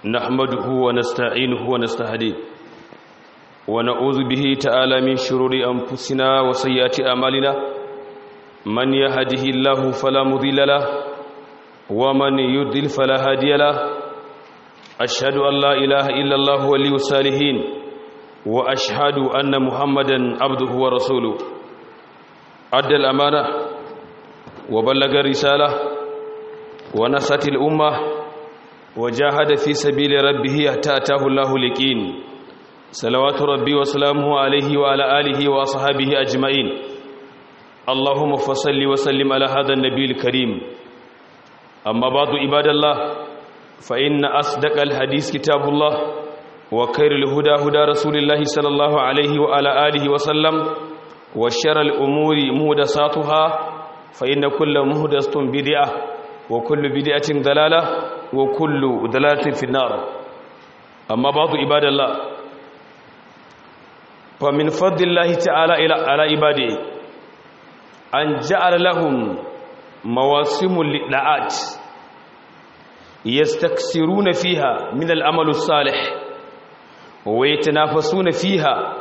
نحمده ونستعينه ونستهديه ونعوذ به تعالى من شرور أنفسنا وسيئات أعمالنا من يهده الله فلا مضل له ومن يضلل فلا هادي له أشهد أن لا إله إلا الله ولي الصالحين وأشهد أن محمدا عبده ورسوله أدى الأمانة وبلغ الرسالة ونصت الأمة وجاهد في سبيل ربه حتى أتاه الله اليقين صلوات ربي وسلامه عليه وعلى آله وأصحابه أجمعين اللهم فصل وسلم على هذا النبي الكريم أما بعد عباد الله فإن أصدق الحديث كتاب الله وخير الهدى هدى رسول الله صلى الله عليه وعلى آله وسلم وشر الأمور مهدساتها فإن كل مهدسة بدعة وكل بدعة ضلالة وكل ضلالة في النار أما بعض عباد الله فمن فضل الله تعالى على عباده أن جعل لهم مواسم للدعات يستكثرون فيها من العمل الصالح ويتنافسون فيها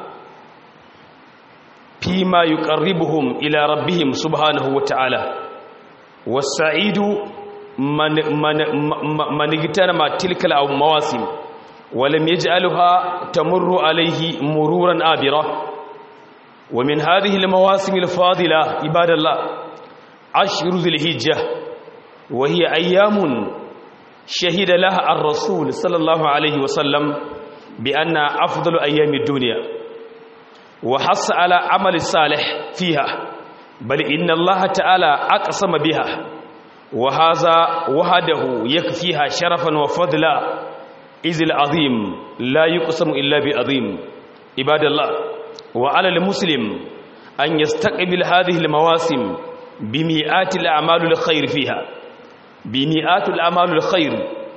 فيما يقربهم إلى ربهم سبحانه وتعالى والسعيد من, من, من اغتنم تلك المواسم ولم يجعلها تمر عليه مرورا آبرا ومن هذه المواسم الفاضلة عباد الله عشر ذي الهجة وهي أيام شهد لها الرسول صلى الله عليه وسلم بأن أفضل أيام الدنيا وحص على عمل الصالح فيها بل إن الله تعالى أقسم بها وهذا وحده يكفيها شرفا وفضلا إذ العظيم لا يقسم إلا بعظيم عباد الله وعلى المسلم أن يستقبل هذه المواسم بمئات الأعمال الخير فيها بمئات الأعمال الخير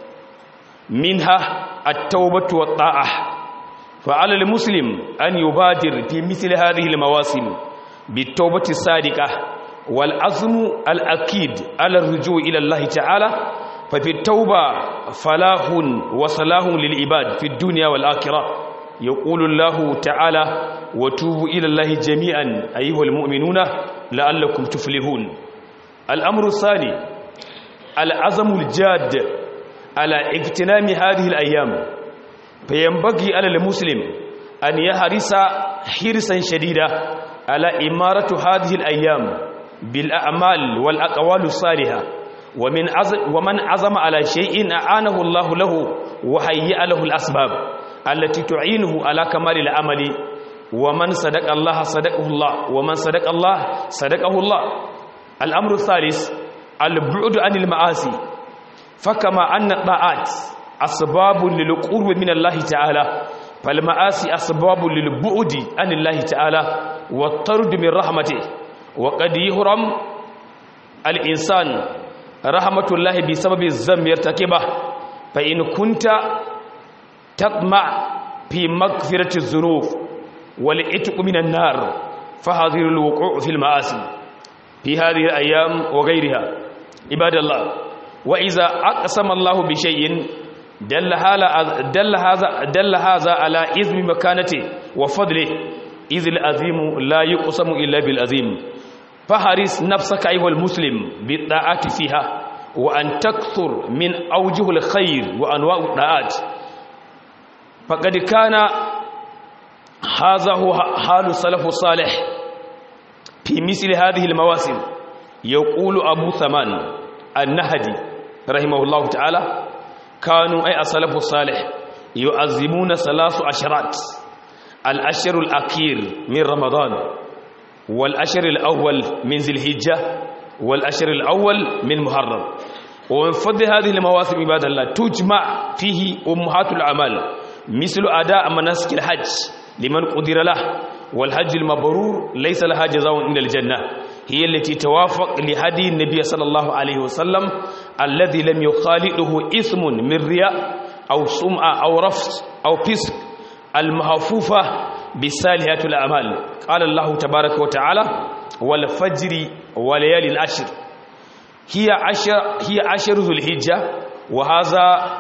منها التوبة والطاعة فعلى المسلم أن يبادر في مثل هذه المواسم بالتوبة الصادقة والعزم الأكيد على الرجوع إلى الله تعالى ففي التوبة فلاح وصلاح للعباد في الدنيا والآخرة يقول الله تعالى وتوبوا إلى الله جميعا أيها المؤمنون لعلكم تفلحون الأمر الثاني العزم الجاد على اغتنام هذه الأيام فينبغي على المسلم أن يحرص حرصا شديدا على إمارة هذه الأيام بالأعمال والأقوال الصالحة ومن عزم ومن عزم على شيء أعانه الله له وهيأ له الأسباب التي تعينه على كمال العمل ومن صدق الله صدقه الله ومن صدق الله صدقه الله الأمر الثالث البعد عن المعاصي فكما أن الطاعات أسباب للقرب من الله تعالى فالمعاصي أسباب للبعد عن الله تعالى والطرد من رحمته وقد يهرم الإنسان رحمة الله بسبب الذنب يرتكبه فإن كنت تطمع في مغفرة الذنوب والعتق من النار فحذر الوقوع في المعاصي في هذه الأيام وغيرها عباد الله وإذا أقسم الله بشيء دل هذا دل هذا دل هذا على إذن مكانته وفضله إذ العظيم لا يقسم إلا بالعظيم فحرص نفسك أيها المسلم بالطاعات فيها وأن تكثر من أوجه الخير وأنواع الطاعات فقد كان هذا هو حال السلف الصالح في مثل هذه المواسم يقول أبو ثمان النهدي رحمه الله تعالى كانوا أي السلف الصالح يعظمون ثلاث عشرات الأشهر الأخير من رمضان والأشهر الأول من ذي الهجة والأشهر الأول من محرم ومن فضل هذه المواسم عباد الله تجمع فيه أمهات الأعمال مثل أداء مناسك الحج لمن قدر له والحج المبرور ليس لها جزاء إلا الجنة هي التي توافق لهدي النبي صلى الله عليه وسلم الذي لم يخالطه إثم من رياء أو سمعة أو رفض أو فسق المحفوفة بسالحة الأعمال قال الله تبارك وتعالى والفجر وليالي العشر هي عشر هي عشر ذو الحجة وهذا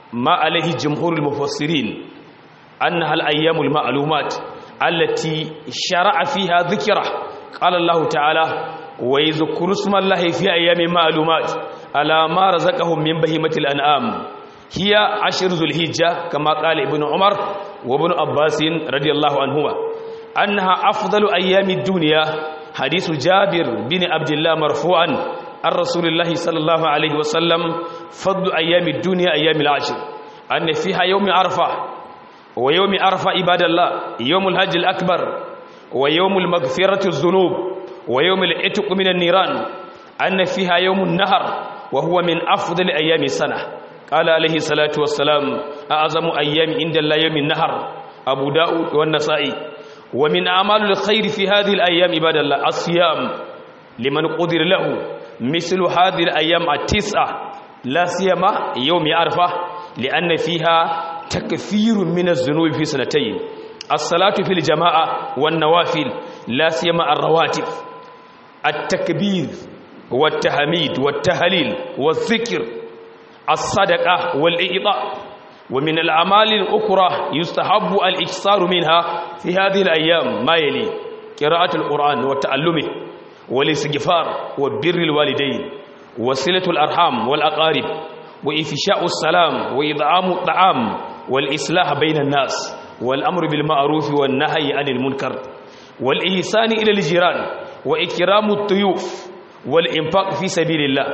ما عليه جمهور المفسرين أنها الأيام المعلومات التي شرع فيها ذكره قال الله تعالى ويذكر اسم الله في أيام معلومات على ما رزقهم من بهيمة الأنعام هي عشر ذو الهجة كما قال ابن عمر وابن عباس رضي الله عنهما أنها أفضل أيام الدنيا حديث جابر بن عبد الله مرفوعا عن رسول الله صلى الله عليه وسلم فضل أيام الدنيا أيام العشر أن فيها يوم عرفة ويوم عرفة عباد الله يوم الحج الأكبر ويوم المغفرة الذنوب ويوم العتق من النيران أن فيها يوم النهر وهو من أفضل أيام السنة قال عليه الصلاة والسلام أعظم أيام عند الله يوم النهر أبو داود والنسائي ومن أعمال الخير في هذه الأيام عباد الله الصيام لمن قدر له مثل هذه الأيام التسعة لا سيما يوم عرفة لأن فيها تكثير من الذنوب في سنتين الصلاة في الجماعة والنوافل لا سيما الرواتب التكبير والتحميد والتهليل والذكر الصدقة والإعطاء ومن الأعمال الأخرى يستحب الإكثار منها في هذه الأيام ما يلي قراءة القرآن وتعلمه والاستغفار وبر الوالدين وصلة الأرحام والأقارب وإفشاء السلام وإطعام الطعام والإصلاح بين الناس والأمر بالمعروف والنهي عن المنكر والإحسان إلى الجيران وإكرام الضيوف والإنفاق في سبيل الله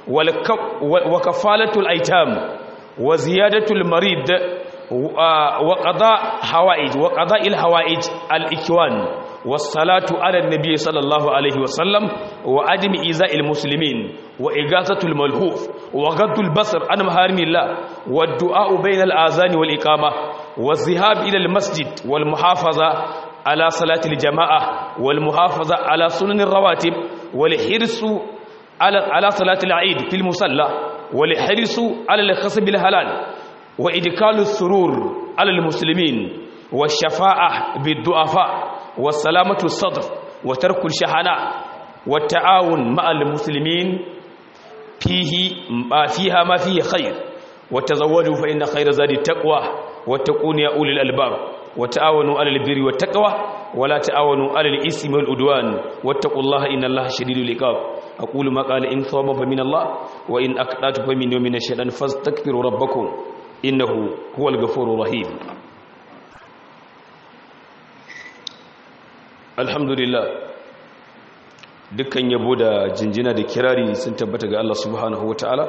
وكفالة الأيتام وزيادة المريض وقضاء حوائج وقضاء الحوائج الإكوان والصلاة على النبي صلى الله عليه وسلم وعدم إيذاء المسلمين وإغاثة الملهوف وغض البصر عن محارم الله والدعاء بين الآذان والإقامة والذهاب إلى المسجد والمحافظة على صلاة الجماعة والمحافظة على سنن الرواتب والحرص على على صلاة العيد في المصلى والحرص على الخصب الحلال وإدخال السرور على المسلمين والشفاعة بالضعفاء والسلامة الصدر وترك الشحناء والتعاون مع المسلمين فيه فيها ما فيه خير وتزودوا فإن خير زاد التقوى واتقون يا أولي الألباب وتعاونوا على البر والتقوى ولا تعاونوا على الإثم والعدوان واتقوا الله إن الله شديد العقاب أقول ما قال إن ثواب فمن الله وإن أقنعت فمن يوم الشيطان فاستغفروا ربكم إنه هو الغفور الرحيم alhamdulillah dukkan yabo da jinjina da kirari sun tabbata ga Allah subhanahu wataala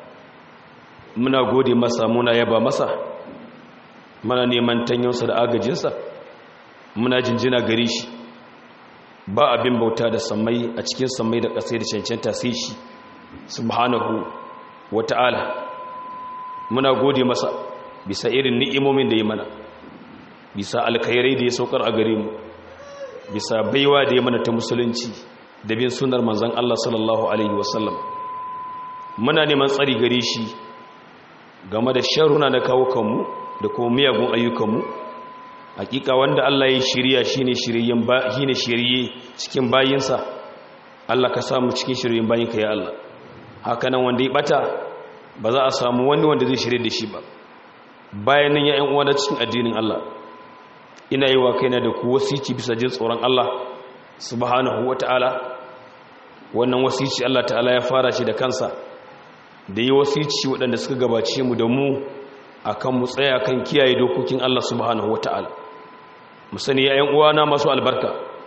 muna gode masa muna yaba masa muna neman tanyonsa da agajinsa muna jinjina gare shi ba abin bauta da sammai a cikin sammai da ƙasai da cancanta sai shi subhanahu wataala muna gode masa bisa irin ni'imomin da ya mana bisa alkhairai da ya saukar a gare mu bisa baiwa da ya mana ta musulunci da bin sunar manzan Allah sallallahu Alaihi wasallam muna neman tsari gare shi game da sharuna na kawo kanmu da kuma miyagun ayyukanmu hakika wanda Allah ya shirya shi ne shirye cikin bayinsa Allah ka samu cikin shiryen bayinka ya Allah hakanan wanda ya bata ba za a samu wani wanda zai shirye da shi ba bayan nan ya yan uwa da cikin addinin Allah ina yi wa kaina da ku wasici bisa jin tsoron Allah subhanahu wata'ala wannan wasici Allah ta'ala ya fara shi da kansa da yi wasici waɗanda suka gabace mu da mu akan mu tsaya kan kiyaye dokokin Allah subhanahu wata'ala mu sani ya uwana masu albarka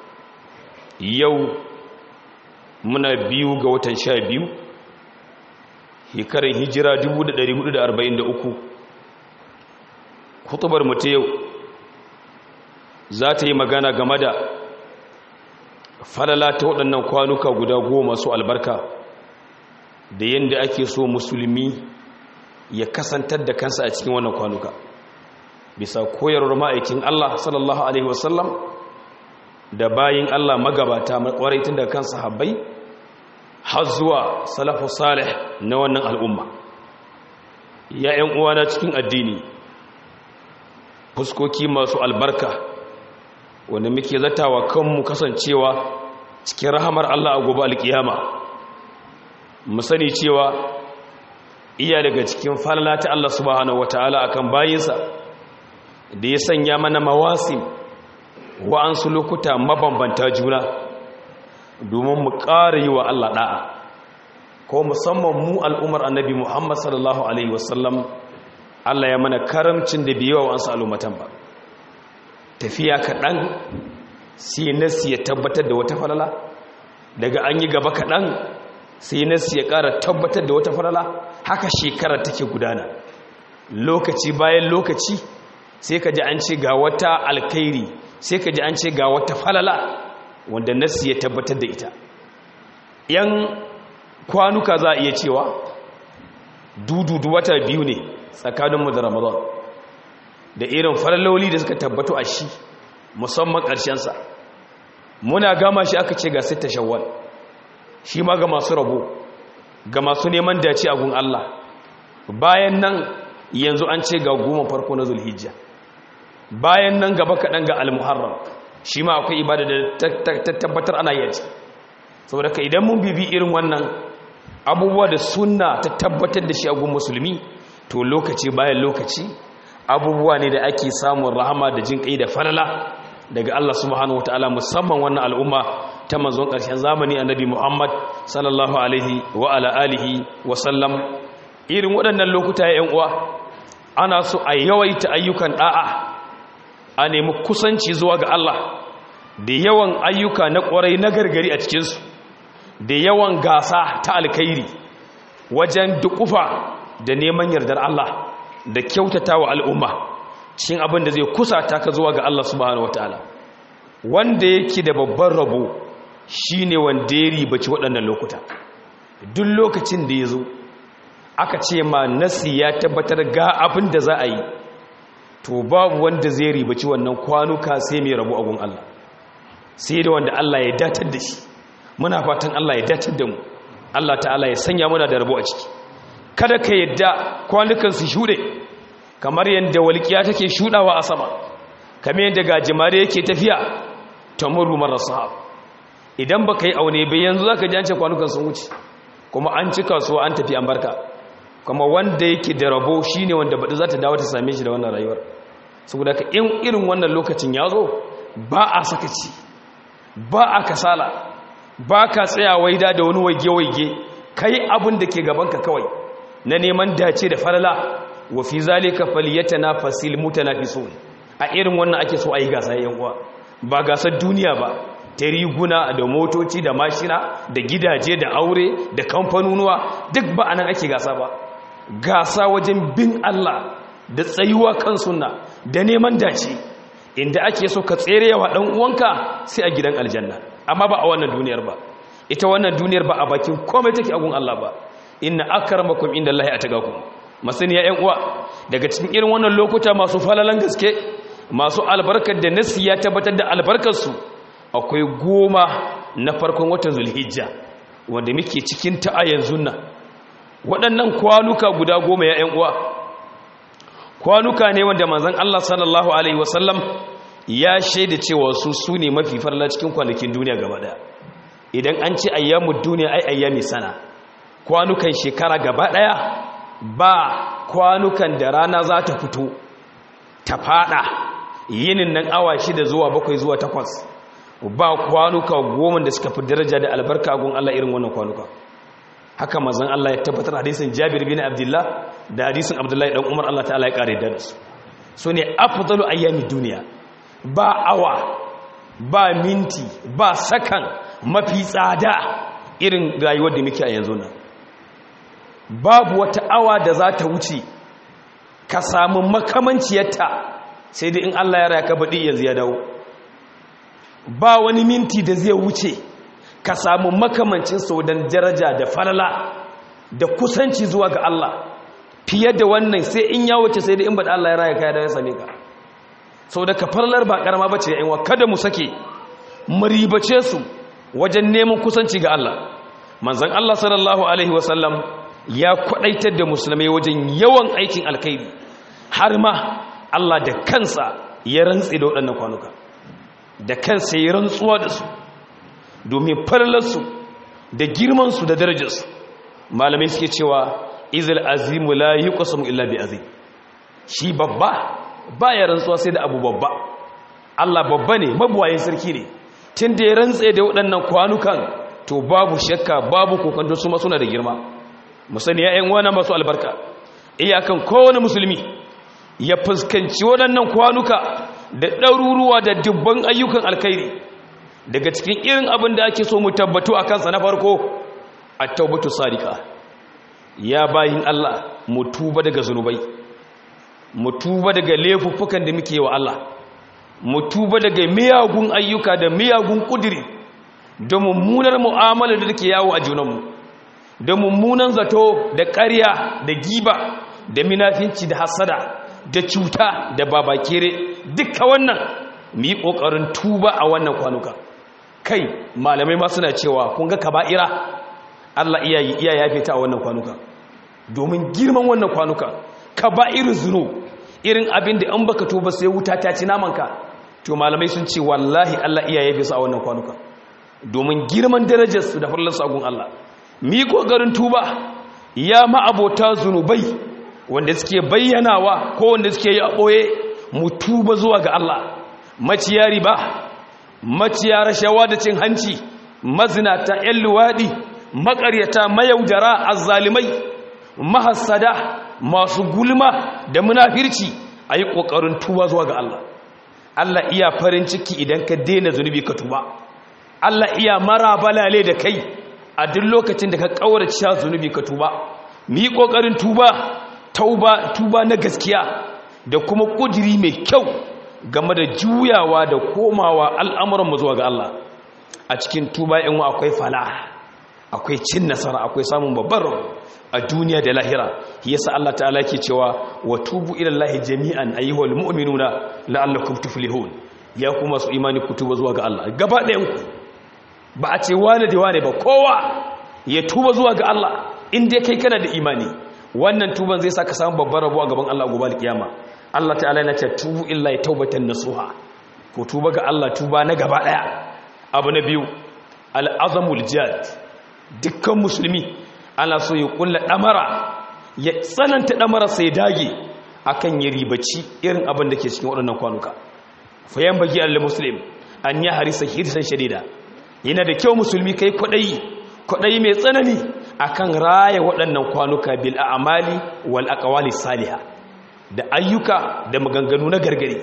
yau muna biyu ga watan sha biyu hekarin hijira 1443 hutubar mu ta yau za ta yi magana game da falala ta waɗannan kwanuka guda goma su albarka da yadda ake so musulmi ya kasantar da kansa a cikin wannan kwanuka bisa koyarwar ma'aikin Allah sallallahu Alaihi wasallam da bayin Allah magabata makwaraitin da kansa habbai har zuwa salafu salih na wannan al'umma ya ‘yan uwana cikin addini fuskoki masu albarka wanda muke zatawa kanmu kasancewa cikin rahamar Allah a gobe alkiyama mu sani cewa iya daga cikin falala ta Allah subhanahu wataala akan bayinsa da ya sanya mana mawasim wa'ansu lokuta mabambanta juna domin mu ƙara yi wa Allah ɗa'a ko musamman mu al'umar annabi Muhammad sallallahu Alaihi wasallam Allah ya mana karamcin da biyawa wa'ansu al'ummatan ba tafiya kaɗan sai nasi ya tabbatar da wata falala daga an yi gaba kaɗan sai nasi ya ƙara tabbatar da wata falala haka shekara take gudana lokaci bayan lokaci sai ka ji an ce ga wata alkairi sai ka ji an ce ga wata falala wanda nasi ya tabbatar da ita yan kwanuka za a iya cewa dududu wata biyu ne tsakaninmu da ramadan da irin falaloli da suka tabbatu a shi musamman ƙarshensa muna gama shi aka ce ga sita shawwal shi ma ga masu rabo ga masu neman dace a gun Allah bayan nan yanzu an ce ga goma farko na zulhijja bayan nan gaba kaɗan ga almuharram shi ma akwai ibada da ta tabbatar ana yi saboda ka idan mun bibi irin wannan abubuwa da sunna ta tabbatar da shi a gun musulmi to lokaci bayan lokaci abubuwa ne da ake samun rahama da jin kai da falala daga Allah subhanahu wataala musamman wannan al'umma ta manzon ƙarshen zamani annabi Muhammad sallallahu alaihi wa ala alihi wa sallam irin waɗannan lokuta ya uwa ana so a yawaita ayyukan da'a a nemi kusanci zuwa ga Allah da yawan ayyuka na ƙwarai na gargari a cikinsu da yawan gasa ta alkairi wajen dukufa da neman yardar Allah da kyautata wa al'umma cikin abin da zai kusata ka zuwa ga Allah subhanahu wataala wanda yake da babban rabo shine wanda ya ribaci waɗannan lokuta duk lokacin da ya zo aka ce ma nasi ya tabbatar ga abin da za a yi to babu wanda zai ribaci wannan kwanuka sai mai rabu agun Allah sai da wanda Allah ya datar da shi muna fatan Allah ya datar da mu Allah ta'ala ya sanya muna da rabu a ciki kada ka yadda kwanukan su shuɗe kamar yadda walƙiya take shuɗawa a sama kamar yadda gajimare yake tafiya ta murru marar sahab idan ba ka yi aune bai yanzu za ka ji an ce kwanukan sun wuce kuma an ci kasuwa an tafi an barka kuma wanda yake da rabo shi ne wanda baɗi za ta dawo ta same shi da wannan rayuwar saboda ka in irin wannan lokacin ya zo ba a sakaci ba a kasala ba ka tsaya waida da wani waige-waige ka yi abin da ke gabanka kawai na neman dace da falala wa fi zalika falyatana fasil mutanafisun a irin wannan ake so ayi gasa yan uwa ba gasar duniya ba ta riguna da motoci da mashina da gidaje da aure da kamfanonuwa duk ba anan ake gasa ba gasa wajen bin Allah da tsayuwa kan sunna da neman dace inda ake so ka tsere yawa dan uwanka sai a gidan aljanna amma ba a wannan duniyar ba ita wannan duniyar ba a bakin komai take a gun Allah ba inna akramakum indallahi ataqakum masaniya yan uwa daga cikin irin wannan lokuta masu falalan gaske masu albarkar da nasi ya tabbatar da albarkarsu akwai goma na farkon watan zulhijja wanda muke cikin ta a yanzu nan waɗannan kwanuka guda goma ya yan uwa kwanuka ne wanda manzon Allah sallallahu alaihi wasallam ya shaida cewa su su ne mafi farla cikin kwanakin duniya gaba daya idan an ce ayyamud duniya ai ayyami sana kwanukan shekara gaba daya ba kwanukan da rana za ta fito ta fada yinin nan awa shida zuwa bakwai zuwa takwas ba kwanuka goma da suka fi daraja da albarka gun Allah irin wannan kwanuka haka mazan Allah ya tabbatar hadisin Jabir bin Abdullah da hadisin Abdullahi dan Umar Allah ta'ala ya kare da su so ne afdalu ayyami duniya ba awa ba minti ba sakan mafi tsada irin rayuwar da muke a yanzu nan babu wata awa da za ta wuce ka samu makamanciyarta sai dai in Allah ya raya ka baɗi yanzu ya dawo ba wani minti da zai wuce ka samu makamancin sau don daraja da falala da kusanci zuwa ga Allah fiye da wannan sai in ya wuce sai dai in baɗi Allah ya raya ka ya dawo ya same ka sau da ka falalar ba ƙarama ba ce ya inwa kada mu sake mu ribace su wajen neman kusanci ga Allah manzan Allah sallallahu alaihi wasallam ya kwadaitar da musulmai wajen yawan aikin alkhairi har ma Allah da kansa ya rantsi da waɗannan kwanuka da kansa ya rantsuwa da su domin falalarsu da girmansu da darajarsu malamai suke cewa izil azimu la yuqsamu illa bi azim shi babba baya rantsuwa sai da abu babba Allah babba ne mabuwayin sarki ne tun da ya rantse da waɗannan kwanukan to babu shakka babu kokanto su ma suna da girma musani ya ƴan uwana masu albarka iyakan kowane musulmi ya fuskanci waɗannan kwanuka da ɗaruruwa da dubban ayyukan alkhairi daga cikin irin abin da ake so mu tabbatu a kansa na farko a taubatu sadika ya bayin Allah mu tuba daga zunubai mu tuba daga laifuffukan da muke wa Allah mu tuba daga miyagun ayyuka da miyagun kudiri da mummunar mu'amala da take yawo a junanmu da mummunan zato da ƙarya da giba da minafinci da hasada da cuta da babakere duka wannan mu yi ƙoƙarin tuba a wannan kwanuka kai malamai ma suna cewa kun ga kaba'ira Allah iya iya yafe ta a wannan kwanuka domin girman wannan kwanuka kaba'ir zunu irin abin da an baka tuba sai wuta ta ci namanka to malamai sun ce wallahi Allah iya yafe su a wannan kwanuka domin girman darajar su da farlan sagun Allah mi kokarin tuba ya ma abota zunubai wanda suke bayyanawa ko wanda suke yi a boye mu tuba zuwa ga Allah maciya riba maciya rashawa da cin hanci mazinata yan luwadi makaryata mayaudara azzalimai mahassada masu gulma da munafirci a yi ƙoƙarin tuba zuwa ga Allah Allah iya farin ciki idan ka daina zunubi ka tuba Allah iya mara balale da kai a duk lokacin da ka ƙaurace zunubi ka tuba mu yi ƙoƙarin tuba tauba tuba na gaskiya da kuma ƙudiri mai kyau game da juyawa da komawa al'amuranmu zuwa ga Allah a cikin tuba yan akwai fala akwai cin nasara akwai samun babbar a duniya da lahira yasa Allah ta'ala ke cewa wa tubu ila Allah jami'an ayyuhal mu'minuna la'allakum tuflihun ya kuma su imani ku tuba zuwa ga Allah gaba ɗayan ku ba a ce wane da wane ba kowa ya tuba zuwa ga Allah in dai kai kana da imani wannan tuban zai saka samu babbar rabo a gaban Allah gobe kiyama Allah ta'ala yana ce tubu illa taubatan nasuha ku tuba ga Allah tuba na gaba ɗaya abu na biyu al'azamul jihad dukkan musulmi ana so ya kulla ɗamara ya tsananta ɗamara sai dage akan ya ribaci irin abin da ke cikin waɗannan kwanuka fayan bagi allah muslim an yi harisa hirsan shadida yana da kyau musulmi kai kwaɗayi kwaɗayi mai tsanani akan raya waɗannan kwanuka bil a'amali wal aqwali salihah da ayyuka da maganganu na gargari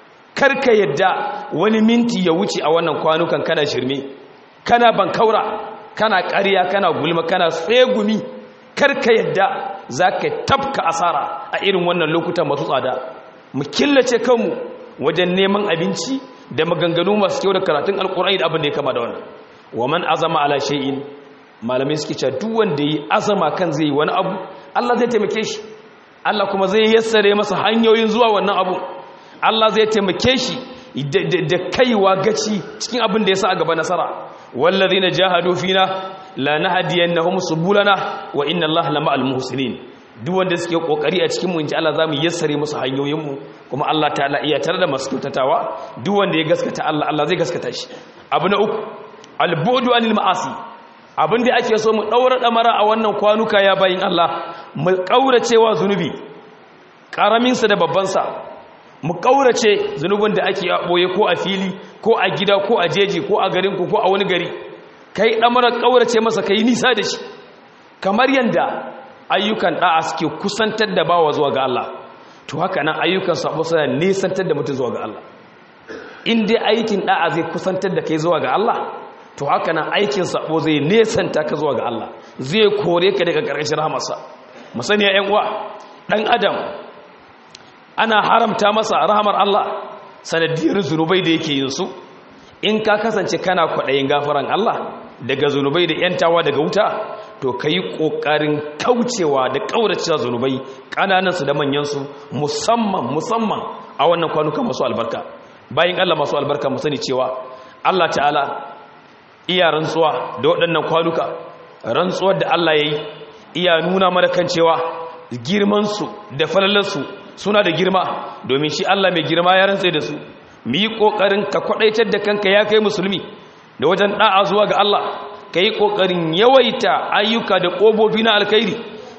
karka yadda wani minti ya wuce a wannan kwanukan kana shirme kana bankaura kana ƙarya kana gulma kana tsegumi karka yadda za ka tafka asara a irin wannan lokutan masu tsada mu killace kanmu wajen neman abinci da maganganu masu kyau da karatun alƙurai da abin da ya kama da wannan wa man azama ala shay'in malamai suke cewa duk wanda yi azama kan zai yi wani abu Allah zai taimake shi Allah kuma zai yassare masa hanyoyin zuwa wannan abu Allah zai taimake shi da kaiwa gaci cikin abin da ya sa a gaba nasara wallazina jahadu fina la nahdiyannahum subulana wa inna Allaha lama'al muhsinin duk wanda suke kokari a cikin mu inji Allah zamu yassare musu hanyoyin mu kuma Allah ta'ala iya tare da masu kyautatawa duk wanda ya gaskata Allah Allah zai gaskata shi abu na uku albudu anil ma'asi abin da ake so mu daura damara a wannan kwanuka ya bayin Allah mu kauracewa zunubi karamin sa da babban sa mu kaurace zunubin da ake boye ko a fili ko a gida ko a jeji ko a garin ku ko a wani gari kai damarar kaurace masa kai nisa da shi kamar yanda ayyukan da'a suke kusantar da bawa zuwa ga Allah to haka nan ayyukan sabo suna nisantar da mutum zuwa ga Allah in dai aikin da'a zai kusantar da kai zuwa ga Allah to haka nan aikin sabo zai nesanta ka zuwa ga Allah zai kore ka daga ƙarƙashin rahamarsa musani ya uwa dan adam ana haramta masa rahamar Allah sanadiyar zunubai da yake yin su in ka kasance kana kwaɗayin gafaran Allah daga zunubai da yantawa daga wuta to ka yi ƙoƙarin kaucewa da ƙauracewa zunubai ƙananansu da manyansu musamman musamman a wannan kwanuka masu albarka bayan Allah masu albarka mu sani cewa Allah ta'ala iya rantsuwa da waɗannan kwanuka rantsuwar da Allah ya yi iya nuna mana kan cewa girmansu da falalarsu suna da girma domin shi Allah mai girma ya rantse da su mu yi ƙoƙarin ka kwaɗaitar da kanka ya kai musulmi da wajen ɗa'a zuwa ga Allah ka yi ƙoƙarin yawaita ayyuka da ƙobofi na alkhairi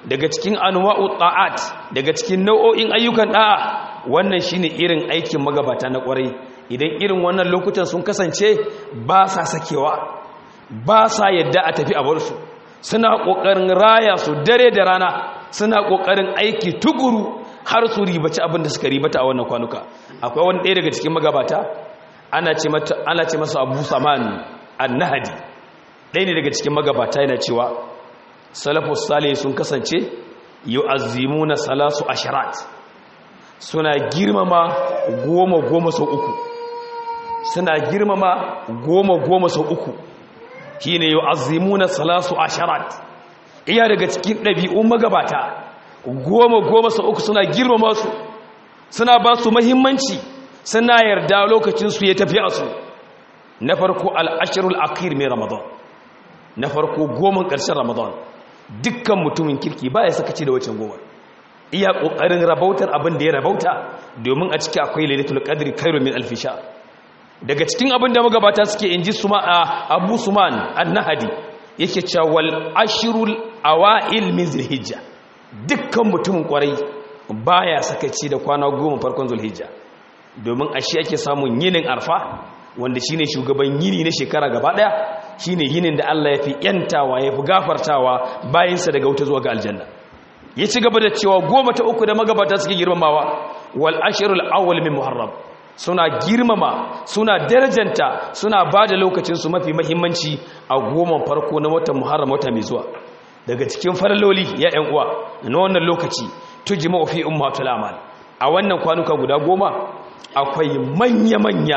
daga cikin anwa'u ta'at daga cikin nau'o'in ayyukan da'a wannan shine irin aikin magabata na kwarai idan irin wannan lokutan sun kasance ba sa sakewa ba sa yadda a tafi a bar su suna kokarin raya su dare da rana suna kokarin aiki tukuru har su ribaci abin da suka ribata a wannan kwanuka akwai wani ɗaya daga cikin magabata ana ce mata ana ce masa Abu Saman An-Nahdi ɗaya ne daga cikin magabata yana cewa salafus salih sun kasance yu'azzimuna salasu asharat suna girmama goma goma sau uku suna girmama goma goma sau uku shine yu'azzimuna salasu asharat iya daga cikin ɗabi'un magabata goma goma sau uku suna girmama su suna ba su mahimmanci suna yarda lokacinsu ya tafi a su na farko al'ashirul akir mai ramadan na farko goma ƙarshen ramadan dukkan mutumin kirki ba ya sakaci da wacin goma iya ƙoƙarin rabautar abin da ya rabauta domin a ciki akwai lailatul qadri khairu min alf shahr daga cikin abin da magabata suke inji suma abu suman an-nahdi yake cewa wal ashrul awail min zulhijja dukkan mutumin kwarai baya sakaci da kwana goma farkon zulhijja domin a shi ake samun yinin arfa wanda shine shugaban yini na shekara gaba daya shine yinin da Allah ya fi yantawa ya fi gafartawa bayansa daga wuta zuwa ga aljanna ya ci gaba da cewa goma ta uku da magabata suke girmamawa wal ashrul awwal min muharram suna girmama suna darajanta suna ba da lokacinsu mafi mahimmanci a goma farko na watan muharram wata mai zuwa daga cikin faraloli ya ‘yan uwa na wannan lokaci tuji mawafi ummatul amal a wannan kwanuka guda goma akwai manya-manya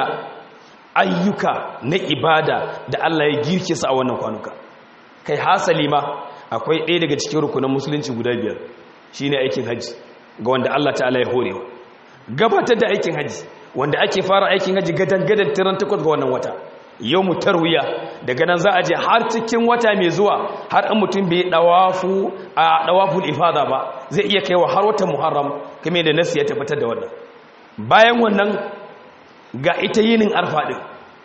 ayyuka na ibada da Allah ya girke su a wannan kwanuka kai hasali ma akwai ɗaya daga cikin rukunan musulunci guda biyar shine aikin haji ga wanda Allah ta'ala ya horewa gabatar da aikin haji wanda ake fara aikin haji gadan-gadan tiran takwas ga wannan wata yau mu tarwiya daga nan za a je har cikin wata mai zuwa har an mutum bai dawafu a dawaful ifada ba zai iya kaiwa har watan muharram kuma da nasu ya tabbatar da wannan bayan wannan ga ita yinin arfa din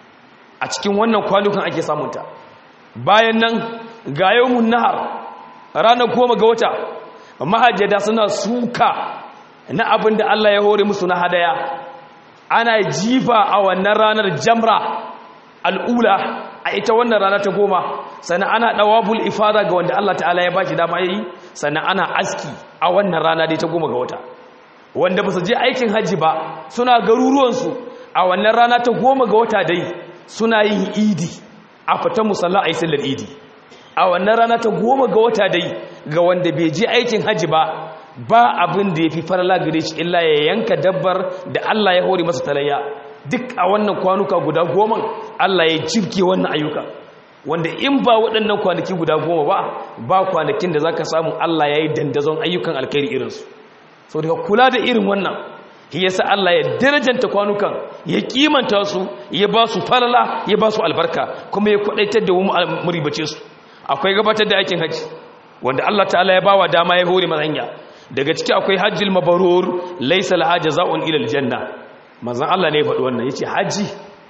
a cikin wannan kwanukan ake samunta bayan nan ga yawmun nahar ranar goma ga wata mahajjada suna suka na abin da Allah ya hore musu na hadaya ana jifa a wannan ranar jamra al'ula a ita wannan rana ta goma sannan ana ɗawabul ifada ga wanda Allah ta'ala ya bashi dama yi sannan ana aski a wannan rana dai ta goma ga wata wanda ba su je aikin hajji ba suna garuruwansu a wannan rana ta goma ga wata dai suna yin idi a fitan musalla a yi sallar idi a wannan rana ta goma ga wata dai ga wanda bai je aikin hajji ba ba abin da ya fi farala gare shi illa ya yanka dabbar da Allah ya hore masa talayya duk a wannan kwanuka guda goma Allah ya jirke wannan ayyuka wanda in ba waɗannan kwanaki guda goma ba ba kwanakin da za ka samu Allah ya yi dandazon ayyukan alkhairi irinsu so daga kula da irin wannan shi yasa Allah ya darajanta kwanukan ya kimanta su ya ba su falala ya ba su albarka kuma ya kwadaitar da mu ribace su akwai gabatar da aikin haji wanda Allah ta'ala ya bawa dama ya hore mazanya daga ciki akwai hajjil mabarur laysa laha jazaa'un ila aljanna manzon Allah ne ya faɗi wannan yace haji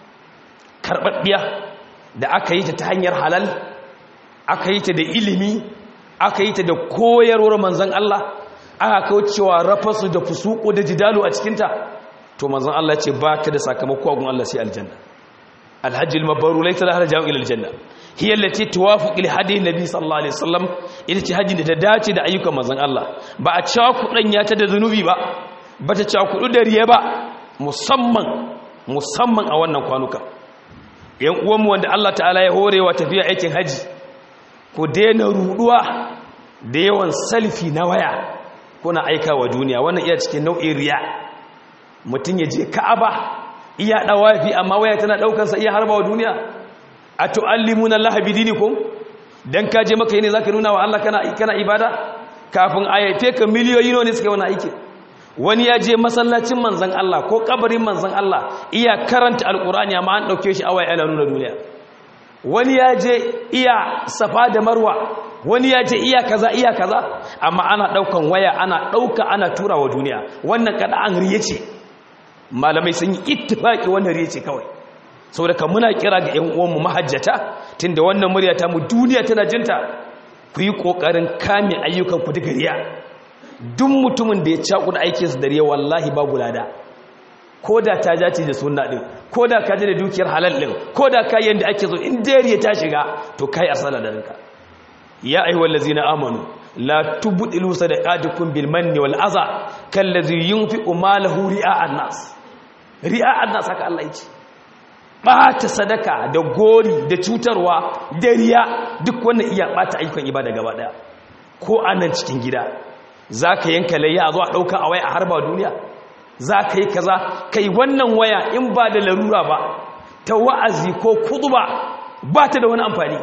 karɓaɓɓiya da aka yi ta ta hanyar halal aka yi ta da ilimi aka yi ta da koyarwar manzon Allah aka kaucewa rafasu da fusuku da jidalu a cikinta to manzon Allah ce ba ta da sakamako a gun Allah sai aljanna alhajjil mabaru laysa laha jazaa'un ila aljanna hiya allati tuwafiqu li hadi nabi sallallahu alaihi wasallam ita ce hajjin da ta dace da ayyukan manzon Allah ba a cewa kudan ya ta da zanubi ba ba ta cewa kudu da riya ba musamman musamman a wannan kwanuka yan uwanmu wanda Allah ta'ala ya horewa tafiya aikin haji ku daina ruduwa da yawan salfi na waya kuna aika wa duniya wannan iya cikin nau'in riya mutum ya je ka'aba iya dawafi amma waya tana daukansa iya harba wa duniya a tu'allimuna Allah bi dinikum dan ka je maka ne zaka nuna wa Allah kana kana ibada kafin ayyafe ka miliyoyi ne suka wani aiki wani ya je masallacin manzan Allah ko kabarin manzan Allah iya karanta alkurani amma an dauke shi awai ala nuna duniya wani ya je iya safa da marwa wani ya je iya kaza iya kaza amma ana daukan waya ana dauka ana tura wa duniya wannan kada an riye ce malamai sun yi ittifaki wannan riye ce kawai saboda kan muna kira ga ƴan uwanmu mahajjata tunda wannan murya ta mu duniya tana jinta ku yi ƙoƙarin kame ayyukan ku daga riya duk mutumin da ya cakuɗa aikinsa da riya wallahi babu lada ko da ta jace da sunna ɗin ko da ka ji da dukiyar halal ɗin ko da ka yanda ake so in dariya ta shiga to kai asala da rinka ya ayyuhal ladzina amanu la tubdilu sadaqatukum bil manni wal adha kallazi yunfiqu malahu ri'a an-nas ri'a an-nas haka Allah yake bata sadaka da gori da cutarwa da riya duk wannan iya bata ayyukan ibada gaba daya ko anan cikin gida zaka yanka layya a zo a dauka a waya a harba duniya zaka yi kaza kai wannan waya in ba da larura ba ta wa'azi ko kutuba ba ta da wani amfani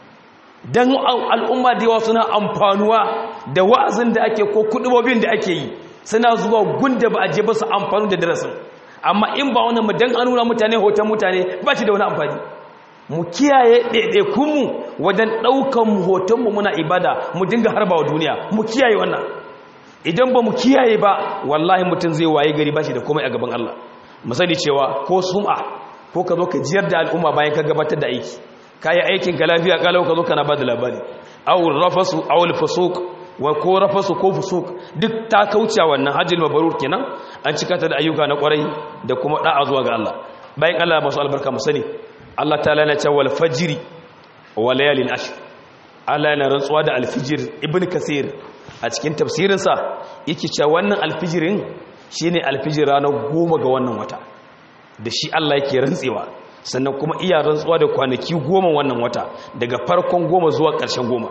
don al'umma da yawa suna amfanuwa da wa'azin da ake ko kudubobin da ake yi suna zuwa gunda ba a je ba su amfanu da darasin amma in ba wani mu don an nuna mutane hoton mutane ba shi da wani amfani mu kiyaye ɗaiɗaikunmu wajen ɗaukan hotonmu muna ibada mu dinga harba wa duniya mu kiyaye wannan idan ba mu kiyaye ba wallahi mutum zai waye gari ba shi da komai a gaban Allah misali cewa ko sum'a ko ka zo ka jiyar da al'umma bayan ka gabatar da aiki kayi aikin ka lafiya kalau ka zo kana ba da labari awul rafasu awul fusuk wa ko rafasu ko fusuk duk ta kauce wannan hajjil mabrur kenan an cika ta da ayyuka na kwarai da kuma da'a zuwa ga Allah bayan Allah masu albarka mu sani Allah ta'ala yana cewa wal fajri wa layalin ashr Allah yana rantsuwa da alfijir ibn kasir a cikin tafsirinsa yake cewa wannan alfijirin shine alfijir ranar goma ga wannan wata da shi Allah yake rantsewa sannan kuma iya rantsuwa da kwanaki goma wannan wata daga farkon goma zuwa ƙarshen goma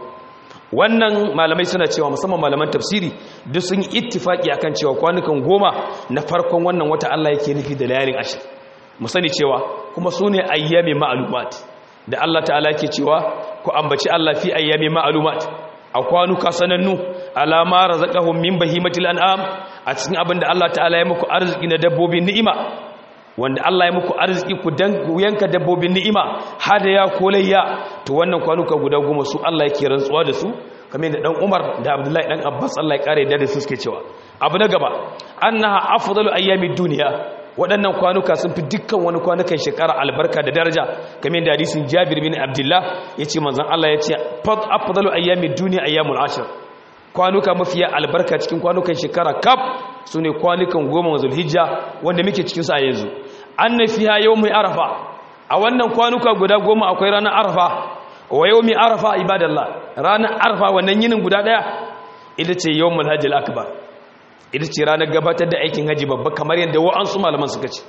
wannan malamai suna cewa musamman malaman tafsiri duk sun yi ittifaki akan cewa kwanukan goma na farkon wannan wata Allah yake nufi da layalin ashir mu sani cewa kuma su ne ayyami ma'lumat da Allah ta'ala yake cewa ku ambaci Allah fi ayyami ma'lumat a kwanuka sanannu alama razaqahum min bahimatil an'am a cikin abin da Allah ta'ala ya muku arziki na dabbobin ni'ima wanda Allah ya muku arziki ku dan yanka dabbobin ni'ima hadaya ko layya to wannan kwanuka guda goma su Allah yake rantsuwa da su kamar da dan Umar da Abdullahi dan Abbas Allah ya kare da su suke cewa abu na gaba annaha afdalu ayyamid dunya waɗannan kwanuka sun fi dukkan wani kwanukan shekara albarka da daraja kamar da hadisin Jabir bin Abdullah yace manzon Allah yace fad afdalu ayyamid dunya ayyamul ashr kwanuka mafiya albarka cikin kwanukan shekara kaf su ne kwanukan goma zulhijja wanda muke cikinsu a yanzu an na fiya yau mai arafa a wannan kwanuka guda goma akwai ranar arafa wa yau mai arafa ibadallah ranar arafa wannan yinin guda daya ita ce yau mulhajjil akbar ita ce ranar gabatar da aikin haji babba kamar yadda wa'ansu malaman suka ce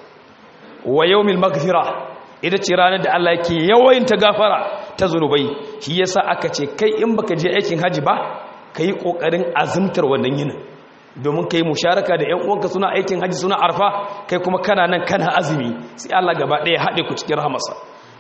wa yau mil magfira ita ce ranar da Allah yake yawayin ta gafara ta zunubai shi yasa aka ce kai in baka je aikin haji ba ka yi ƙoƙarin azumtar wannan yinin domin ka yi musharaka da ‘yan uwanka suna aikin hajji suna arfa kai kuma kana nan kana azumi sai Allah gaba ɗaya haɗe ku cikin rahamarsa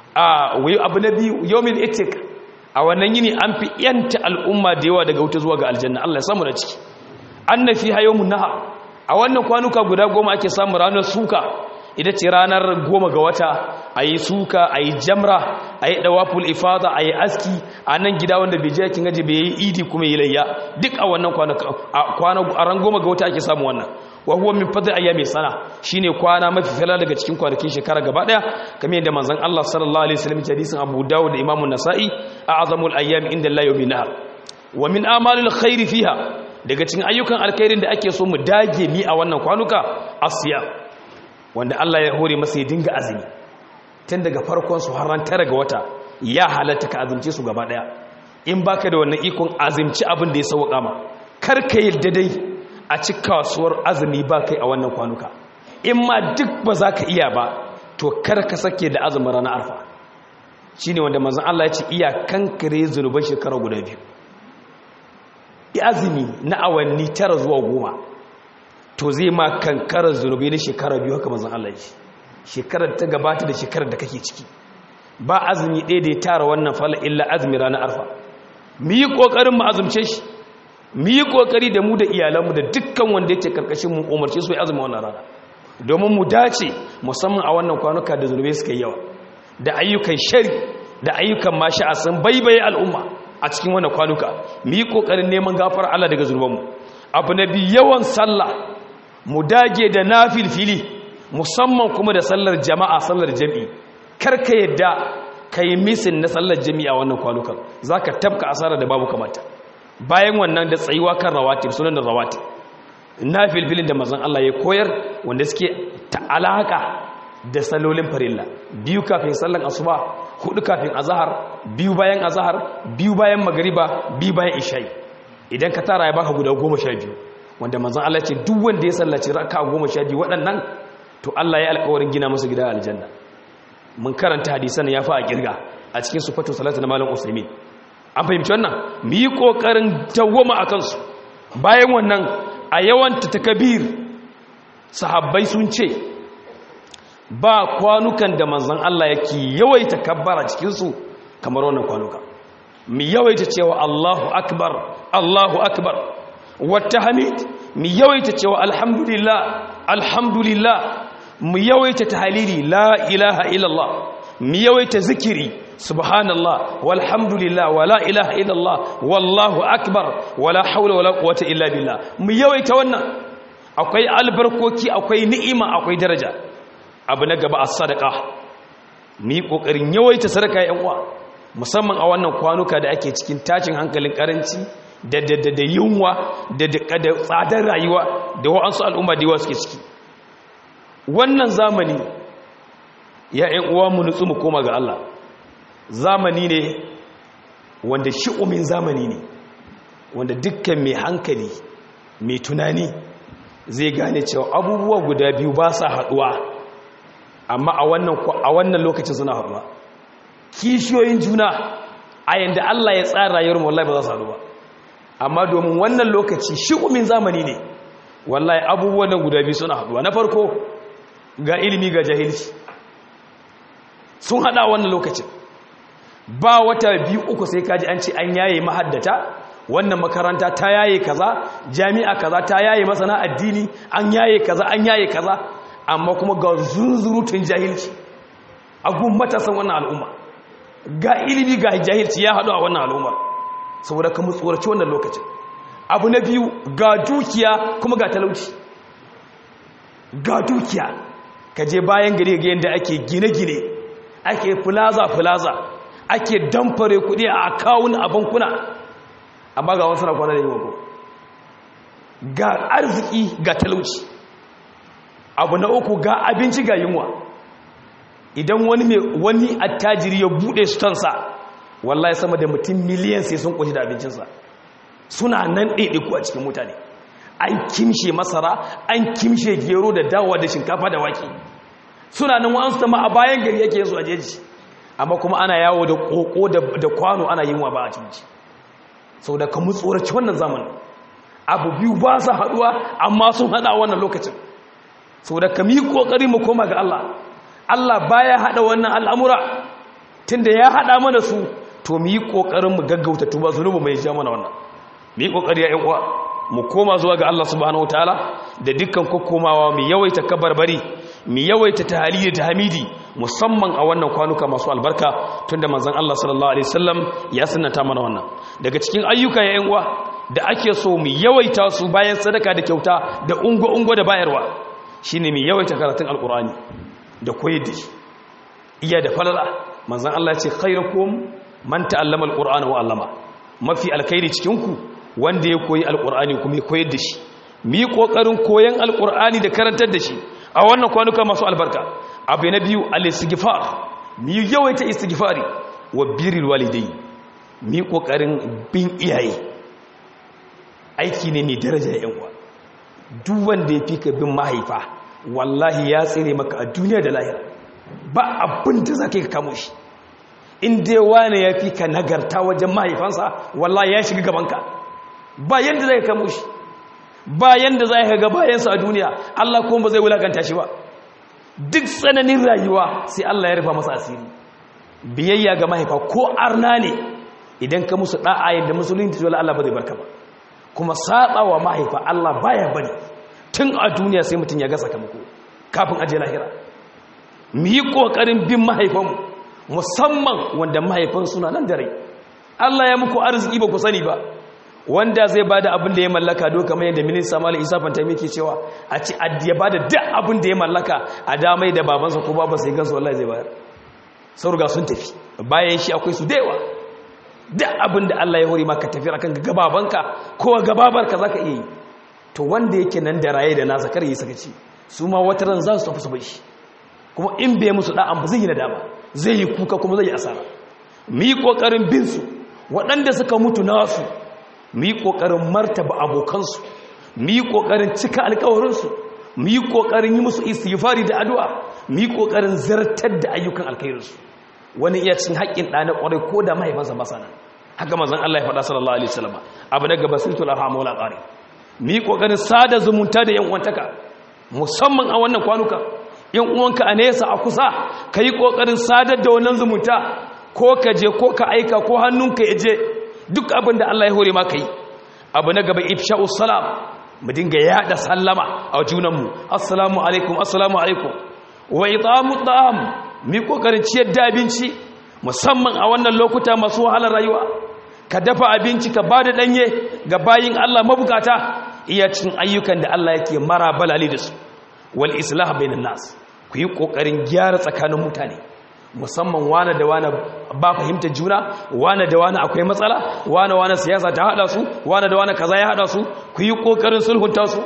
a wai abu na biyu yomin etik a wannan yini an fi yanta al'umma da yawa daga wuta zuwa ga aljanna Allah ya samu da ciki an na fi hayo naha a wannan kwanuka guda goma ake samun ranar suka ita ce ranar goma ga wata a yi suka a yi jamra a yi ɗawaful ifada a yi aski a nan gida wanda bai je yakin gaji bai yi idi kuma yi layya duk a wannan kwana a ran goma ga wata ake samun wannan wa huwa min fadl ayyami sana shine kwana mafi fala daga cikin kwanakin shekara gaba daya kamar yadda manzon Allah sallallahu alaihi wasallam hadisin Abu Dawud da Imam An-Nasa'i a'zamul ayyami inda Allah yawmin nahar wa min amalil khairi fiha daga cikin ayyukan alkhairin da ake so mu dage mi a wannan kwanuka asiya wanda Allah ya hore masa ya dinga azumi tun daga farkon su har ran tara ga wata ya halatta ka azumce su gaba daya in baka da wannan ikon azumci abin da ya sauka ma kar ka yadda dai a ci kasuwar azumi ba kai a wannan kwanuka in ma duk ba za ka iya ba to kar ka sake da azumin ranar arfa shine wanda manzon Allah ya ce iya kankare zunuban shekara guda biyu azumi na awanni tara zuwa goma to zai ma kankarar zunubi na shekara biyu haka manzon Allah ya shekarar ta gabata da shekarar da kake ciki ba azumi ɗaya da ya tara wannan fala illa azumi ranar arfa mu yi ƙoƙarin mu azumce shi mu yi ƙoƙari da mu da iyalanmu da dukkan wanda yake karkashin mu umarce su ya azumi wannan rana domin mu dace musamman a wannan kwanuka da zunubai suka yi yawa da ayyukan shari da ayyukan masha'a sun baibaye al'umma a cikin wannan kwanuka mu yi ƙoƙarin neman gafar Allah daga zunubanmu abu na biyu yawan sallah mu dage da nafilfili musamman kuma da sallar jama'a sallar jami'i karka yadda kai misin na sallar jami'a wannan kwanukan zaka tabka asara da babu kamata bayan wannan da tsayuwa kan rawatib sunan da rawatib na filfilin da mazan Allah ya koyar wanda suke ta'alaka da salolin farilla biyu kafin sallan asuba hudu kafin azahar biyu bayan azahar biyu bayan magariba biyu bayan isha'i idan ka tara ya baka guda goma sha biyu wanda mazan Allah ce duk wanda ya sallaci raka goma sha biyu waɗannan to Allah ya alƙawarin gina masa gida aljanna mun karanta hadisan ya fa a kirga a cikin sufatu salatu na malam usaimin an fahimci wannan mu yi ƙoƙarin tawwama a kansu bayan wannan a yawan takabir sahabbai sun ce ba kwanukan da manzan Allah yake yawaita kabbara cikinsu kamar wannan kwanuka mu yawaita cewa Allahu akbar Allahu akbar wata hamid mu yawaita cewa alhamdulillah alhamdulillah mu yawaita tahalili la ilaha illallah mu yawaita zikiri subhanallah walhamdulillah wala ilaha illallah wallahu akbar wala haula wala quwwata illa billah mu yawaita wannan akwai albarkoki akwai ni'ima akwai daraja abu na gaba as-sadaqa mu yi kokarin yawaita sadaka yan uwa musamman a wannan kwanuka da ake cikin tashin hankalin karanci da da da yunwa da da tsadar rayuwa da wa'ansu al'umma da yawa suke ciki wannan zamani ya yan uwa mu nutsu mu koma ga Allah zamani ne wanda shi'umin zamani ne wanda dukkan mai hankali mai tunani zai gane cewa abubuwa guda biyu ba sa haduwa amma a wannan a wannan lokacin suna haduwa kishiyoyin juna a yanda Allah ya tsara rayuwar wallahi ba za su haɗu ba amma domin wannan lokaci shi'umin zamani ne wallahi abubuwan nan guda biyu suna haduwa na farko ga ilimi ga jahilci sun hada wannan lokacin ba wata biyu uku sai kaji an ce an yaye mahaddata wannan makaranta ta yaye kaza jami'a kaza ta yaye masana addini an yaye kaza an yaye kaza amma kuma ga zunzurutun jahilci a gun matasan wannan al'umma ga ilimi ga jahilci ya haɗu a wannan al'ummar saboda ka tsoraci wannan lokacin abu na biyu ga dukiya kuma ga talauci ga dukiya ka je bayan gari ga yadda ake gine-gine ake plaza-plaza ake damfare kudi a akawun a bankuna amma ga wasu na kwana da yi wako ga arziki ga talauci abu na uku ga abinci ga yunwa idan wani mai wani attajiri ya bude sutansa wallahi sama da mutum miliyan sai sun kunshi da abincinsa suna nan ɗaiɗaiku a cikin mutane an kimshe masara an kimshe gero da dawa da shinkafa da wake suna nan wa'ansu ta ma a bayan gari yake yanzu a jeji amma kuma ana yawo da koko da kwano ana yin wa ba a cinci sau da kamu tsoraci wannan zamanin abu biyu ba su haɗuwa amma sun haɗa wannan lokacin sau da kami ƙoƙari mu koma ga Allah Allah baya haɗa wannan al'amura tun da ya haɗa mana su to mu yi ƙoƙarin mu gaggauta tuba zunubu mai ja mana wannan mu yi ƙoƙari ya uwa mu koma zuwa ga Allah subhanahu wataala da dukkan kokomawa mu yawaita kabarbari mu yawaita tahlili da hamidi musamman a wannan kwanuka masu albarka tunda manzon Allah sallallahu alaihi wasallam ya sunnata mana wannan daga cikin ayyuka ya uwa da ake so mu yawaita su bayan sadaka da kyauta da ungo ungo da bayarwa shine mu yawaita karatun alqur'ani da koyar da shi iya da falala manzon Allah ya ce khairukum man ta'allama alqur'ana wa 'allama mafi alkhairi cikin ku wanda ya koyi alkur'ani kuma ya koyar da shi mu yi ƙoƙarin koyon alkur'ani da karantar da shi a wannan kwanuka masu albarka abu na biyu al-istighfar mu yi yawaita istighfari wa birrul walidai mu yi ƙoƙarin bin iyaye aiki ne mai daraja yan uwa duk wanda ya fi ka bin mahaifa wallahi ya tsere maka a duniya da lahira ba abin da za ka kamo shi in dai wane ya fi ka nagarta wajen mahaifansa wallahi ya shiga gabanka ba yadda zai kamo shi ba yadda zai ga bayansa a duniya Allah kuma ba zai wulakanta shi ba duk tsananin rayuwa sai Allah ya rufa masa asiri biyayya ga mahaifa ko arna ne idan ka musu da'a yadda musulunci dole Allah ba zai barka ba kuma saba wa mahaifa Allah baya bari tun a duniya sai mutum ya ga sakamako kafin aje lahira mu yi kokarin bin mahaifanmu musamman wanda mahaifan suna nan da rai Allah ya muku arziki ba ku sani ba wanda zai bada abin da ya mallaka do kamar yadda minista Malam Isa Fantami ke cewa a ci ya bada duk abin da ya mallaka a damai da babansa ko babansa ya gansu wallahi zai bayar sau riga sun tafi bayan shi akwai su daiwa duk abin da Allah ya hori maka tafi akan gababanka ko gababarka za ka iya yi to wanda yake nan da raye da nasa kar yi sakaci su ma wata ran za su tafi su bai shi kuma in bai musu da'an ba zai yi nadama zai yi kuka kuma zai yi asara mu yi kokarin bin su waɗanda suka mutu nasu mu yi kokarin martaba abokansu mu yi kokarin cika alƙawarinsu mu yi kokarin yi musu istighfari da addu'a mu yi kokarin zartar da ayyukan alkhairinsu wani iya cin haƙƙin ɗa na ƙwarai ko da mahaifansa ba sana haka mazan Allah ya faɗa sallallahu alaihi wasallam abu daga basitul arham wala qari mu yi kokarin sada zumunta da yan uwantaka musamman a wannan kwanuka yan uwanka a nesa a kusa ka yi kokarin sadar da wannan zumunta ko ka je ko ka aika ko hannunka ya je duk abin da Allah ya hore maka yi abu na gaba ifsha'us salam mu dinga yada sallama a junanmu assalamu alaikum assalamu alaikum wa itamu ta'am mi kokarin ciyar da abinci musamman a wannan lokuta masu wahalar rayuwa ka dafa abinci ka bada danye ga bayin Allah mabukata iya cin ayyukan da Allah yake mara balali da su wal islah bainan nas ku yi kokarin gyara tsakanin mutane musamman wane da wane ba fahimtar juna wane da wane akwai matsala wane wane siyasa ta hada su wane da wane kaza ya hada su ku yi kokarin sulhunta su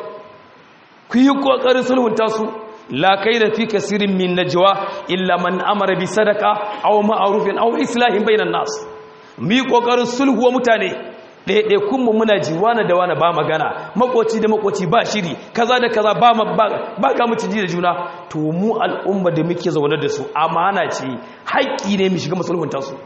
ku yi kokarin sulhunta su la da fi kasirin min najwa illa man amara bi sadaka aw ma'rufin aw islahin bainan nas mi kokarin sulhu wa mutane ɗaiɗai kunmu muna ji wane da wane ba magana makoci da makoci ba shiri kaza da kaza ba ba ga mu ji da juna to mu al'umma da muke zaune da su amana ce haƙƙi ne mu shiga musulhunta su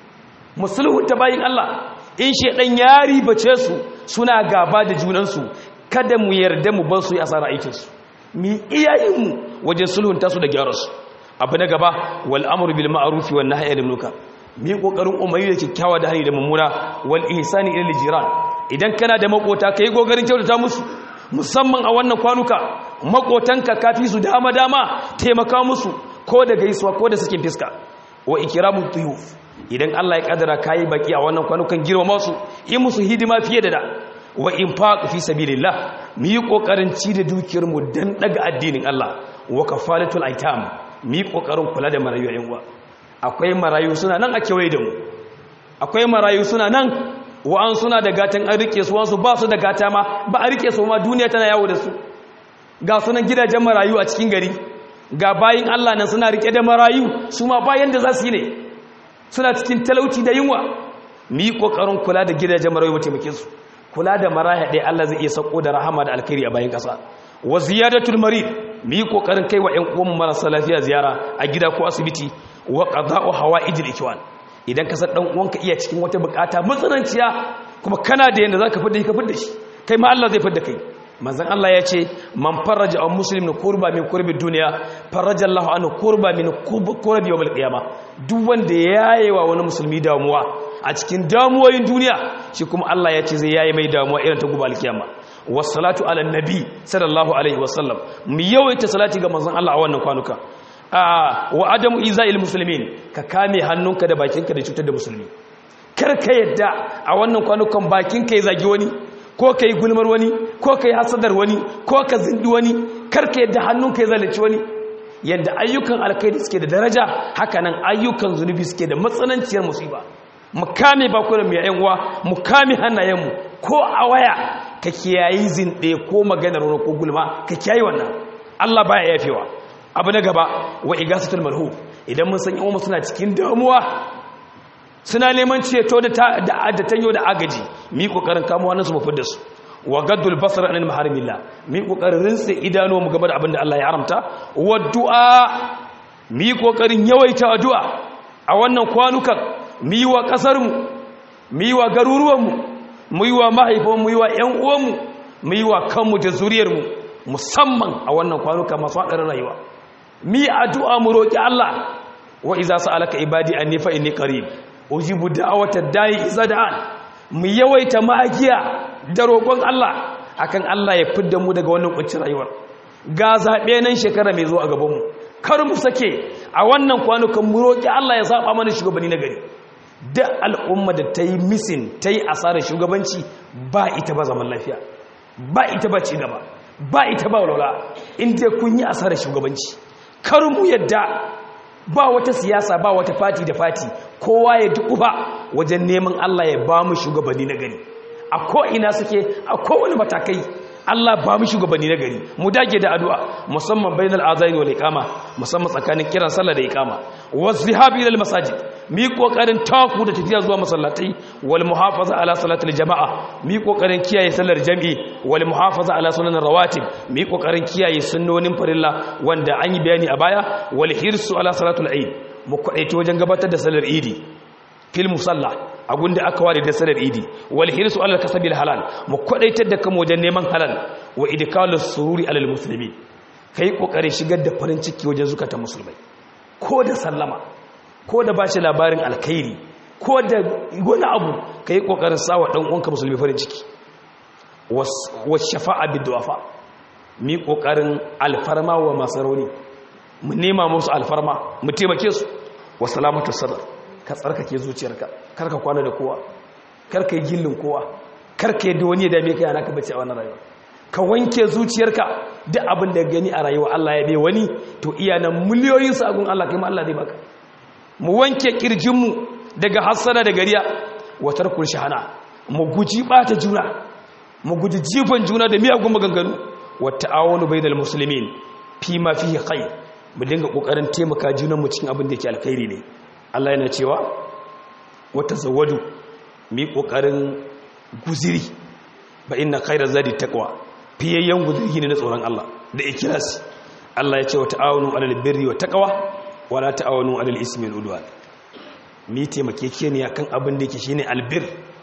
musulhunta bayin Allah in shedan yari bace su suna gaba da junansu kada mu yarda mu bar su yi asara aikinsu mi iyayenmu wajen sulhunta su da gyara su abu na gaba wal amru bil ma'ruf wan nahyi anil munkar mi kokarin umayi da kyakkyawa da hani da mummuna wal ihsani ila jiran idan kana da makota kai gogarin kyautata musu musamman a wannan kwanuka makotanka kafi su dama dama taimaka musu ko da gaisuwa ko da sakin fiska wa ikramu tuyuf idan Allah ya kadara kai baki a wannan kwanukan girmama su yi musu hidima fiye da da wa infaq fi sabilillah mu yi kokarin ci da dukiyar mu dan daga addinin Allah wa kafalatul aitam mu yi kokarin kula da marayu yan uwa akwai marayu suna nan a kewaye da mu akwai marayu suna nan wa'an suna da gatan an rike su wansu ba su da gata ma ba a rike su ma duniya tana yawo da su ga sunan gidajen marayu a cikin gari ga bayin Allah nan suna rike da marayu su ma bayan da za su yi ne suna cikin talauci da yunwa mu yi kokarin kula da gidajen marayu mu taimake su kula da maraya ɗaya Allah zai iya sako da rahama da alkhairi a bayan ƙasa wa ziyadatul marid mu yi kokarin kai wa ƴan uwan marasa lafiya ziyara a gida ko asibiti wa qada'u hawa'ijil ikwan idan ka san dan uwanka iya cikin wata bukata matsananciya kuma kana da yanda zaka fidda shi ka fidda shi kai ma Allah zai fidda kai manzon Allah ya ce man faraja an muslimin kurba min kurbi duniya faraja Allah anhu kurba min kurbi yawmil qiyama duk wanda yaye wa wani musulmi damuwa a cikin damuwoyin duniya shi kuma Allah ya ce zai yaye mai damuwa irin ta gobe alkiyama wassalatu ala nabi sallallahu alaihi wasallam mu yawaita salati ga manzon Allah a wannan kwanuka wa adamu iza'il muslimin ka kame hannunka da bakinka da cutar da musulmi kar ka yadda a wannan kwanukan bakinka ya zagi wani ko ka yi gulmar wani ko ka yi hasadar wani ko ka zindi wani kar ka yadda hannunka ya zalunci wani yadda ayyukan alkhairi suke da daraja haka nan ayyukan zunubi suke da matsananciyar musiba mu kame bakunan mu yayin uwa mu kame hannayenmu ko a waya ka kiyayi zinde ko maganar wani ko gulma ka kiyayi wannan Allah baya yafewa abu na gaba wa igasatul malhu idan mun san yawan suna cikin damuwa suna neman ceto da da tanyo da agaji mi kokarin kamo wannan su mu fidda su wa gaddul basar anil maharimillah mi kokarin rinse idanu mu gaba da abin da Allah ya haramta wa du'a mi kokarin yawaita addu'a a wannan kwanukan mi wa kasar mu mi wa garuruwan mu mu yi wa mahaifan mu yi wa ƴan uwan mu mu yi wa kanmu da zuriyar mu musamman a wannan kwanuka masu haɗarin rayuwa mi addu'a mu roki Allah wa iza sa'alaka ibadi anni fa inni qarib ujibu da'wata da'i iza da'an mu yawaita magiya da roƙon Allah akan Allah ya fidda mu daga wannan kuncin rayuwar ga zabe nan shekara mai zuwa a gaban mu kar mu sake a wannan kwanukan mu roki Allah ya zaba mana shugabanni na gari da al'umma da ta yi misin ta yi asarar shugabanci ba ita ba zaman lafiya ba ita ba ci gaba ba ita ba walwala inda kun yi asarar shugabanci kar mu yadda ba wata siyasa ba wata fati da fati kowa ya dukufa wajen neman Allah ya ba mu shugabanni na gari a ko'ina suke a kowane matakai Allah ba mu shugabanni na gari mu dage da addu'a musamman bainal azaini wal iqama musamman tsakanin kiran sallah da iqama wazzihabi ila masajid mi kokarin taku da tafiya zuwa masallatai wal muhafaza ala salatil jama'a mi kokarin kiyaye sallar jami'i wal muhafaza ala sunan rawatib mi kokarin kiyaye sunnonin farilla wanda an yi bayani a baya wal hirsu ala salatul eid mu kwadaito wajen gabatar da sallar idi fil musalla a gunda aka ware da salar idi wal hirsu alal kasabil halal mu kwadaitar da kan wajen neman halal wa idkalus sururi alal muslimin kai kokarin shigar da farin ciki wajen zukatan musulmai ko da sallama ko da bashi labarin alkhairi ko da wani abu kai kokarin sawa dan uwanka musulmi farin ciki was shafa'a bid du'afa mi kokarin alfarma wa masaroni mu nema musu alfarma mu taimake su wa salamatu sadr ka tsarkake zuciyarka karka kwana da kowa karka yi gillin kowa karka yadda wani ya dame ka yana ka bace a wannan rayuwa ka wanke zuciyarka duk abin da gani a rayuwa Allah ya bai wani to iya nan miliyoyin sagun Allah kai ma Allah zai baka mu wanke kirjinmu daga hassana da gariya wa tarkul shahana mu guji bata juna mu guji jifan juna da miyagun maganganu wa ta'awunu bainal muslimin fi ma fihi khair mu dinga kokarin taimaka junanmu cikin abin da yake alkhairi ne Allah yana cewa wata zawadu mi kokarin guziri ba inna khairaz zadi taqwa fiyayyen guziri ne na tsoron Allah da ikhlasi Allah ya ce wa ta'awunu 'alal birri wa taqwa wa la ta'awunu 'alal ismi wal udwan mi taimakekeniya kan abin da yake shine albir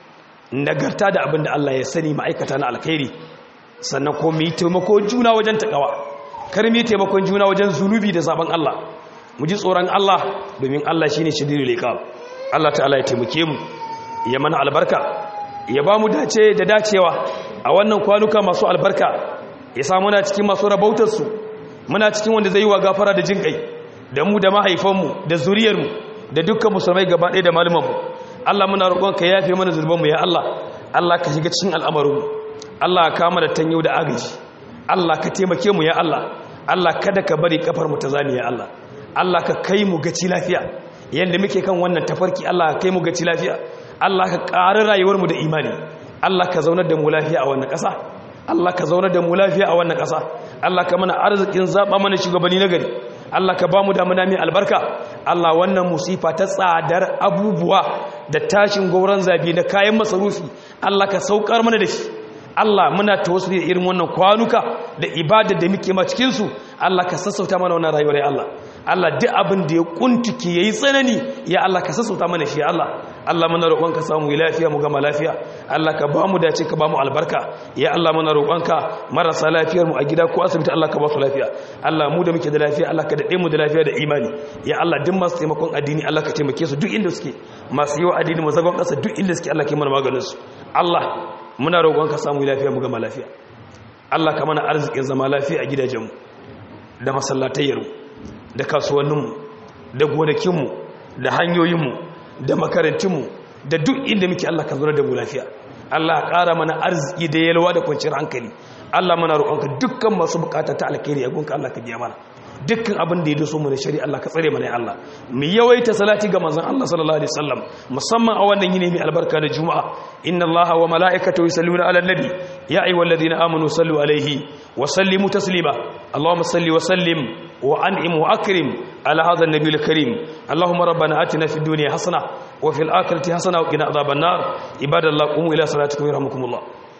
nagarta da abin da Allah ya sani ma'aikata na alkhairi sannan ko mi taimako juna wajen taqwa kar mi taimakon juna wajen zunubi da zaben Allah mu ji tsoron Allah domin Allah shi ne shidiri liƙab Allah ta'ala ya taimake mu ya mana albarka ya ba mu dace da dacewa a wannan kwanuka masu albarka ya sa muna cikin masu rabautarsu muna cikin wanda zai yi wa gafara da jin kai da mu da mahaifanmu da zuriyarmu da dukkan musulmai gaba ɗaya da malumanmu Allah muna roƙon ka yafe mana zurbanmu ya Allah Allah ka shiga cikin al'amarinmu Allah ka kama da tanyo da agaji Allah ka taimake mu ya Allah Allah kada ka bari kafar mu ta zami ya Allah Allah ka kai mu gaci lafiya yadda muke kan wannan tafarki Allah ka kai mu gaci lafiya Allah ka ƙari rayuwarmu da imani Allah ka zaunar da mu lafiya a wannan ƙasa Allah ka zaunar da mu lafiya a wannan ƙasa Allah ka mana arzikin zaɓa mana shugabanni na gari Allah ka ba mu damuna mai albarka Allah wannan musifa ta tsadar abubuwa da tashin gauran zabi da kayan masarufi Allah ka saukar mana da shi Allah muna tawassuli da irin wannan kwanuka da ibada da muke ma cikin su Allah ka sassauta mana wannan rayuwar ya Allah Allah duk abin da ya kuntuke yayi tsanani ya Allah ka sassauta mana shi ya Allah Allah muna roƙon ka samu lafiya mu gama lafiya Allah ka ba mu dace ka ba mu albarka ya Allah muna roƙon ka marasa lafiyar mu a gida ko asibiti Allah ka ba su lafiya Allah mu da muke da lafiya Allah ka dade mu da lafiya da imani ya Allah duk masu taimakon addini Allah ka taimake su duk inda suke masu yi wa addini mu zagon ƙasa duk inda suke Allah ka yi mana maganin su Allah muna roƙon ka samu lafiya mu gama lafiya Allah ka mana arzikin zama lafiya a gidajenmu da masallatayyarmu da kasuwanninmu da gonakinmu da hanyoyinmu da makarantunmu da duk inda muke Allah ka zura da mu lafiya Allah ya ƙara mana arziki da yalwa da kwanciyar hankali Allah muna roƙonka dukkan masu bukata ta alkhairi a gunka Allah ka biya mana dukkan abin da ya doso mu da shari'a Allah ka tsare mana ya Allah mu yawaita salati ga manzon Allah sallallahu alaihi wasallam musamman a wannan yini mai albarka da juma'a inna Allaha wa mala'ikatahu yusalluna 'alan nabi ya ayyuhalladhina amanu sallu alaihi wa sallimu taslima Allahumma salli wa sallim wa an'im wa akrim ala hadha an-nabiy al-karim Allahumma rabbana atina fid dunya hasana wa fil akhirati hasana wa qina adhaban nar ibadallah qumu ila salatikum yarhamukumullah